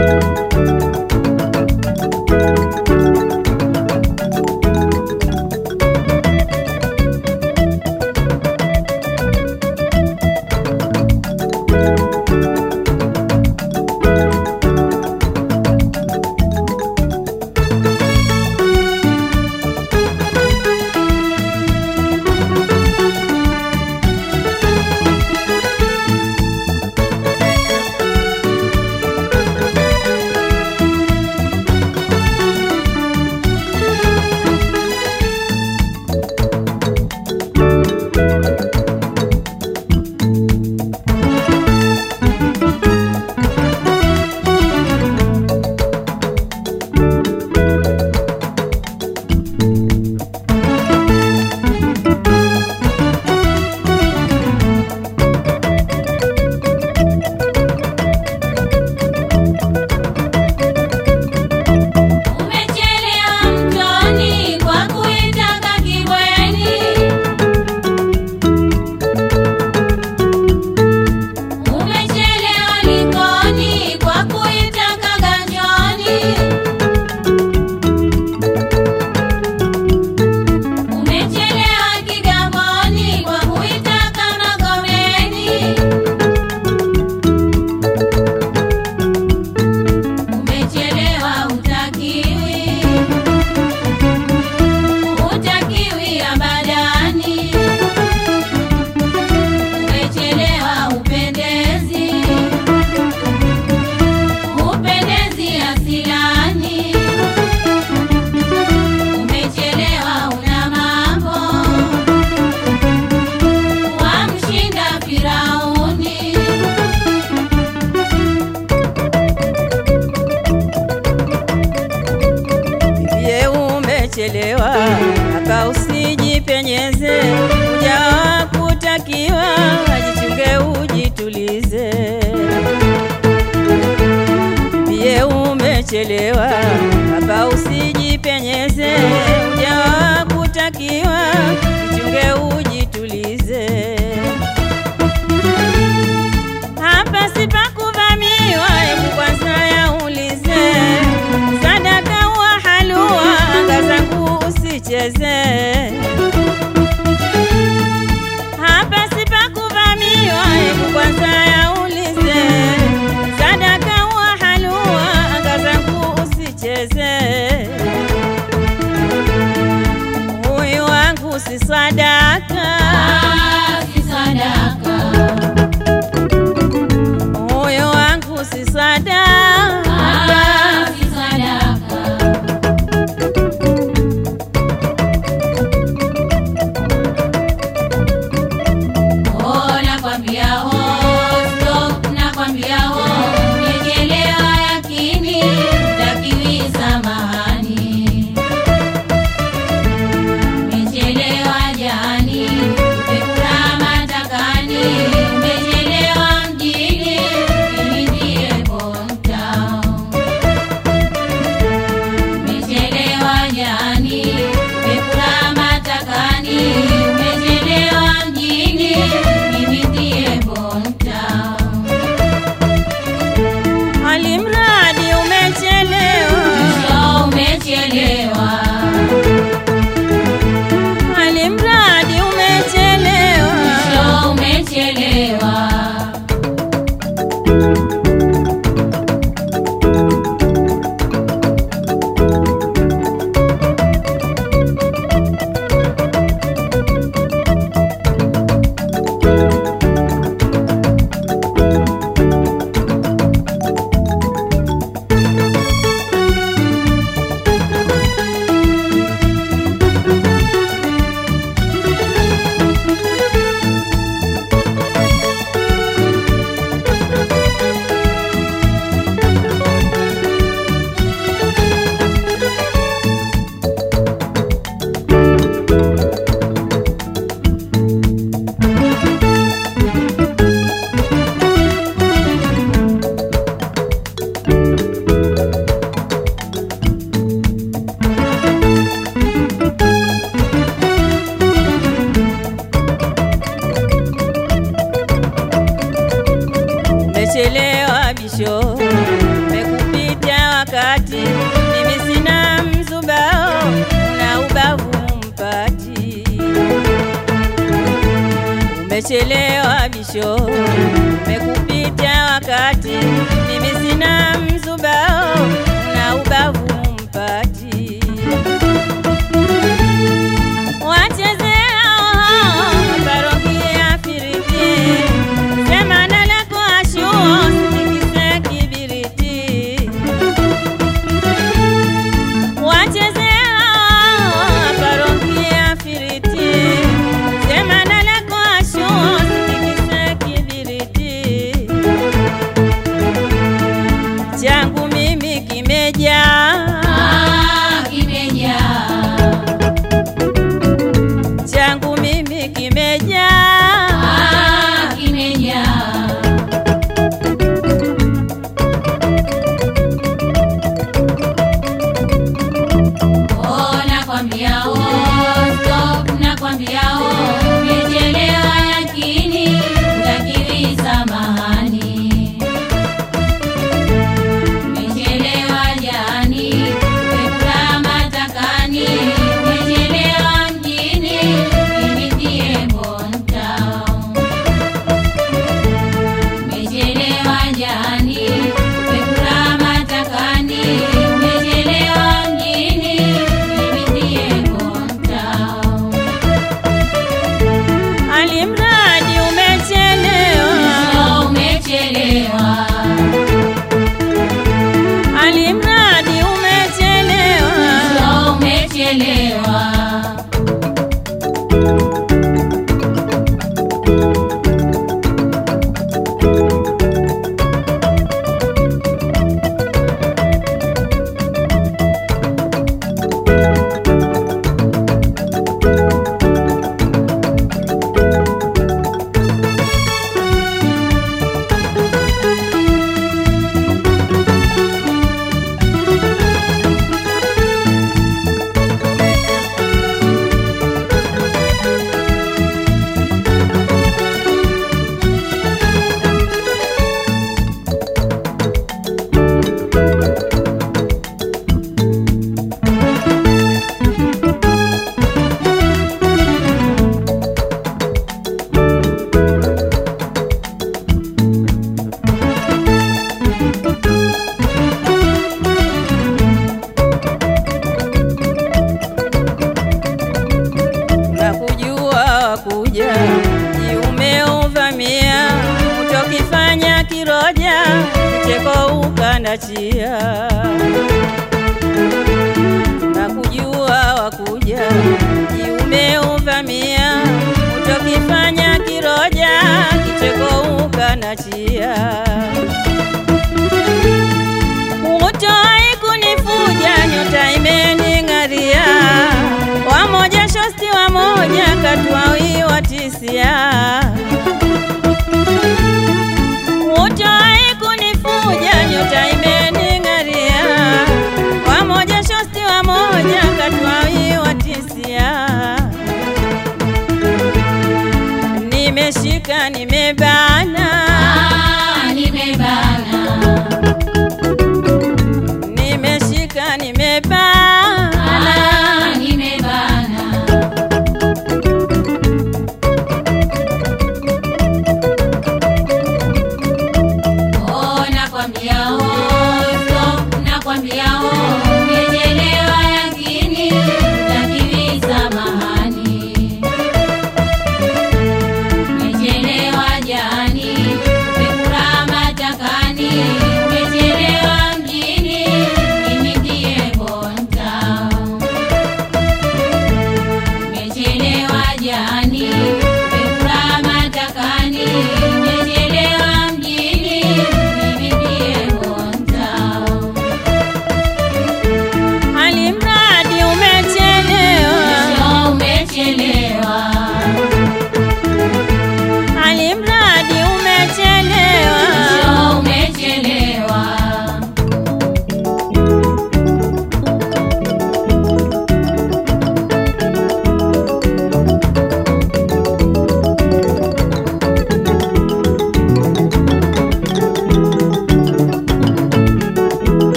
Umechelewa mtoni kwa kuitaka kibweni. Umechelewa likoni kwa kuitaka ganjoni. Umechelewa kigamboni kwa kuitaka magomeni. Umechelewa utakiwi, utakiwi abadani. Umechelewa upendezi, upendezi asilani. Umechelewa una mambo, wamshinda Firauni. Bibie umechelewa, aka usijipenyeze, ujawa kutakiwa, ajichunge ujitulize. Bibie umechelewa, aka usijipenyeze, ujawa kutakiwa, jichunge ujitulize. Hapa sipakuvamiwa, hebu kwanza yaulize. Sadaka wa halua, anga zangu usicheze. Hapa sipakuvamiwa, hebu kwanza yaulize. Sadaka wa halua, anga zangu usicheze. Huyu wangu si sadaka, Ah, si sadaka. huyu wangu si sadaka. Ah, si sadaka. Oh, nakwambia oh, stop, nakwambia oh, umechelewa yakini, utakiwi samahani. Umechelewa jani, umekula matakani, umechelewa mjini, ili ndiye hometown. Umechelewa jani, umekula matakani, umechelewa mjini, mimi ndiye hometown. Alimradi umechelewa, Mwisho umechelewa, alimradi umechelewa. mwisho umechelewa. Umechelewa bisho, wakati mimi sina mzubao na ubavu mpati umechelewa bisho umekupita wakati mimi sina mzubao na ubavu mpati wachezea parokia firiti semana lako ashuo sitikise kibiriti wachezea parokia firiti semana lako ashuo sitikise kibiriti changu mimi kimejaa Ah, kimejaa. changu mimi kimejaa Ah, kimejaa. Oh, nakwambia oh, stop, nakwambia oh, umechelewa yakini, utakiri samahani. Umechelewa jani, umekula matakani, umechelewa mjini, mimi ndiye Bontown. Umechelewa jani, umekula matakani, umechelewa mjini, mimi ndiye Bontown. alimradi umechelewa Oh, umechelewa. alimradi umechelewa Oh, umechelewa. na kujua wakuja jiumeuvamia utokifanya kiroja kicheko ukandachia na kujua wakuja jiumeuvamia utokifanya kiroja kicheko ukandachia Utoi kunifuja nyota imening'aria, wamoja shosti wamoja katwawi watisia. Utoi kunifuja nyota imening'aria, wamoja shosti wamoja katwawi watisia. Nimeshika nimebana Ah, nimebana.